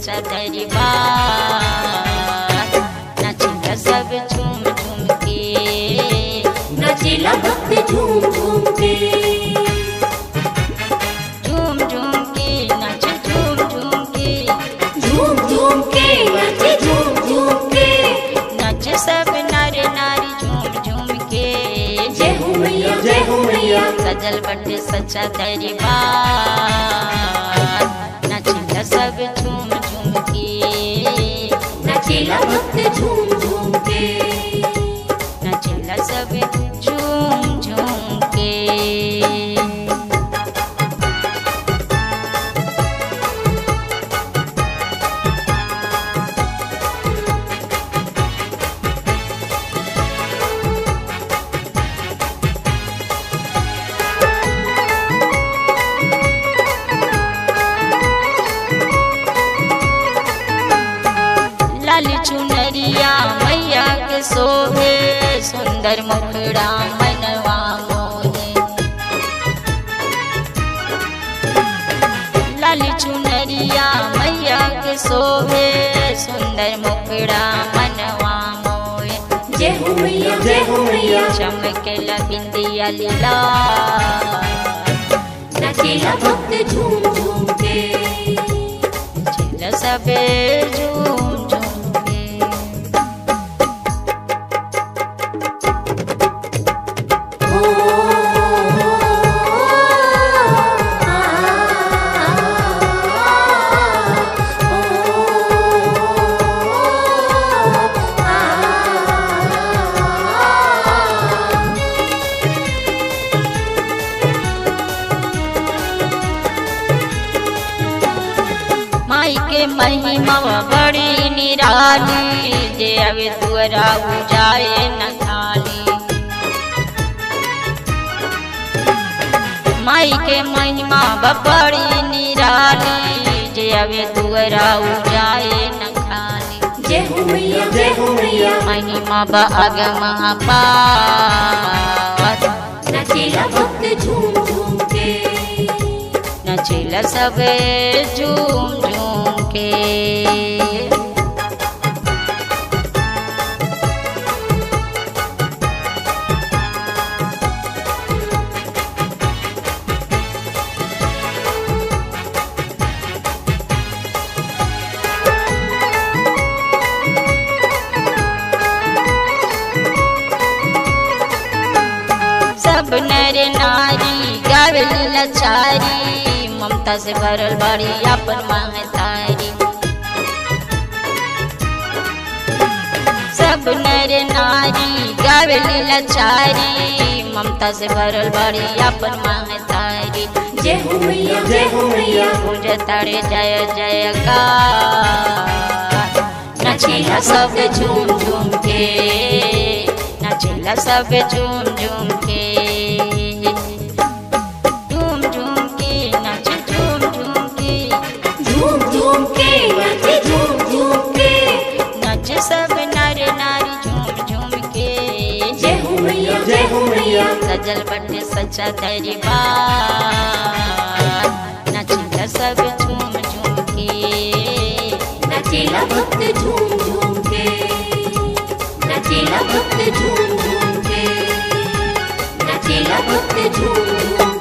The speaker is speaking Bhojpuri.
सच्चा दरबार नाचिला सब झूम झूम के नाचेला भक्त झूम झूम के झूम झूम के नाच झूम झूम के झूम झूम के नाचे झूम झूम के नाच सब नर नारी झूम झूम के जय हो मैया जय हो मैया सजल बटे सच्चा दरबार नाचिला सब झूम झूम के नाचेला भक्त झूम झूम के नाचिला सब झूम झूम के लाली चुनरिया मैया के सोहे सुंदर मुखड़ा मनवा मोहे लाली चुनरिया मैया के सोहे सुंदर मुखड़ा मनवा मोहे जय हो मैया जय हो मैया चमकेला बिंदिया लीला नाचेला भक्त झूम झूम के चिल सबे झूम झूम के माई के महिमा बड़ी निराली जे अवे तुअरा जाए न खाली माई के महिमा बड़ी निराली जे अवे तुअरा जाए न खाली जय हो मैया जय हो मैया महिमा ब अगम अपार नाचेला भक्त झूम झूम के नचिल सब झूम झूम के सब नर नारी गावल लचारी ममता से भरल बड़ी अपन महतारी सब नर नारी गावल लचारी ममता से भरल बड़ी अपन महतारी जय हो मैया जय हो मैया पूज तारे जय जय का नचिला सब झूम झूम के नचिला सब झूम झूम के झूम झूम के नच झूम झूम के झूम झूम के नाचे झूम झूम के नच सब नर नारी झूम झूम के जय हो मैया जय हो मैया सजल बटे सच्चा दरबार नचिला सब झूम झूम के नाचेला भक्त झूम झूम के नाचेला भक्त झूम झूम के नाचेला भक्त झूम झूम